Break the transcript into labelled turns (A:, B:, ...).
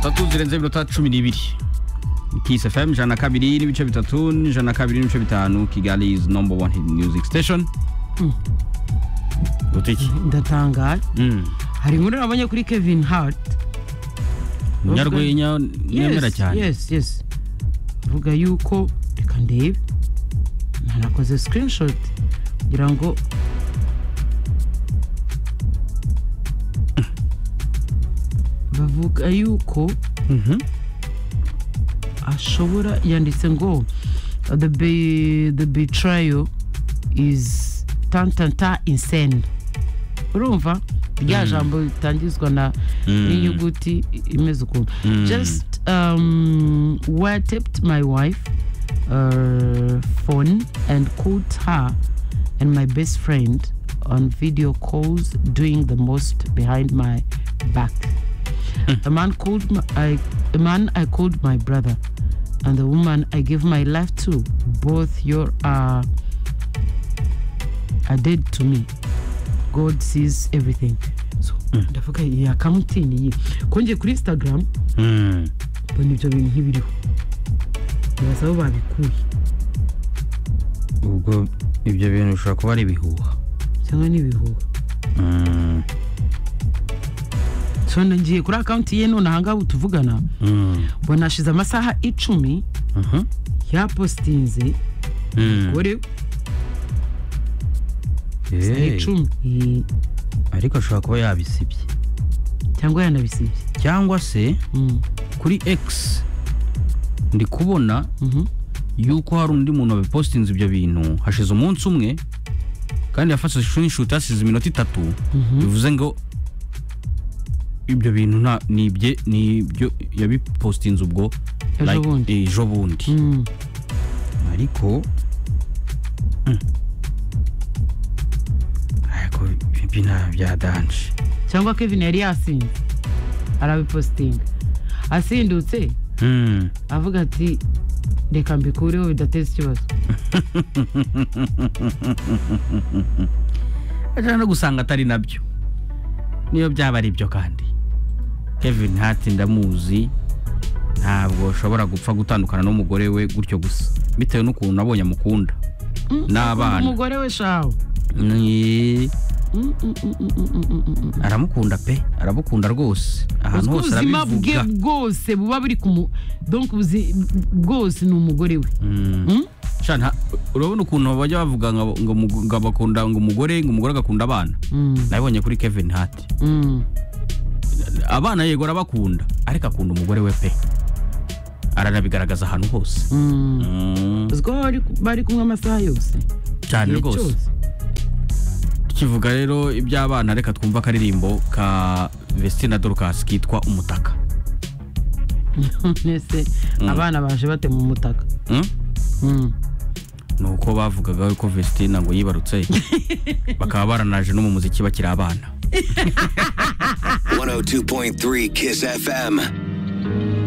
A: tatu zirenze iminota cumi n'ibiri Kiss FM ijana na kabiri n'ibice bitatu n'ijana na kabiri n'ibice bitanu Kigali is number one hit music station gutiki
B: ndatangaye hari inkuru nabonye kuri kevin hart
A: nyarwenya nemera
B: Yes,
A: cyane
B: yes yes vuga yuko reka ndebe nanakoze screenshot kugira ngo bavuga yuko
A: Mhm.
B: ashobora yanditse ngo the, be, the betrayal is tantanta insane urumva rya jambo ritangizwa na
A: Mm.
B: n'inyuguti imeze ukuntu
A: Mm.
B: just um, where tipped my wife uh, phone and called her and my best friend on video calls doing the most behind my back a man called my, I, a man I called my brother, and the woman I gave my life to. Both your are are dead to me. God sees everything. So ndavuga iyi akamuti ni iyi. Kongeye kuri Instagram
A: Mm.
B: mbona ibyo bintu nk'ibiriho. Nibaza aho babikuye
A: ubwo ibyo bintu bishobora kuba ari ibihuha
B: cyangwa n'ibihuha.
A: Mm.
B: So ngiye kuri akaunti ye none aha ngaha ubu tuvugana
A: Mm.
B: mbona hashize amasaha icumi
A: Mhm.
B: yapositinze
A: Mm.
B: gore
A: Hey.
B: icumi Iyi-
A: ariko ashobora kuba yabisibye
B: cyangwa yanabisibye.
A: cyangwa se
B: Mm.
A: kuri x ndi kubona
B: Mhm.
A: yuko hari undi muntu wabipositinze ibyo bintu hashize umunsi umwe kandi yafashe screenshot hasize iminota itatu bivuze ngo ibyo bintu nta ni ibye ni ibyo yabipositinze ubwo
B: Ejo
A: like,
B: bundi.
A: eh, ejo bundi
B: Mm.
A: ariko mm. ariko ibi nta bya danje
B: cyangwa kevin yari yasinze arabipositinga asindutse
A: Mm.
B: avuga ati reka mbikureho bidateza ikibazo
A: ajana no gusanga atari nabyo niyo byaba ari byo kandi kevin hart ndamuzi ntabwo ashobora gupfa gutandukana n'umugore we gutyo gusa bitewe n'ukuntu abonye amukunda n'abana
B: umugore we shawe
A: Ni-
B: Mm, mm, mm, mm, mm, mm, mm.
A: aramukunda pe aramukunda rwose ahantu
B: Uzwi
A: hose
B: ubuzima bwe
A: arabivuga
B: bwose buba buri kumu donc ubuzi- bwose ni umugore we
A: Mm.
B: Mm?
A: Sha, nta- urabona ukuntu bajya bavuga ngo ngo umug- ngo bakunda ngo umugore ngo umugore agakunda abana
B: Mm,
A: nabibonye kuri kevin hart
B: mm.
A: abana yego arabakunda ariko akunda umugore we pe aranabigaragaza ahantu hose
B: Mm.
A: Mm,
B: uzi ko bari- bari kumwe amasaha yose
A: cyane
B: igihe
A: rwose
B: cyose.
A: tukivuga rero iby'abana reka twumva akaririmbo ka vestina dorcas kitwa umutaka
B: mbese abana baje bate mu mutaka
A: Mm?
B: Mm.
A: ni uko bavugaga ko vestina ngo yibarutse bakaba baranaje no mu muziki bakiri abana
C: 102.3 Kiss FM.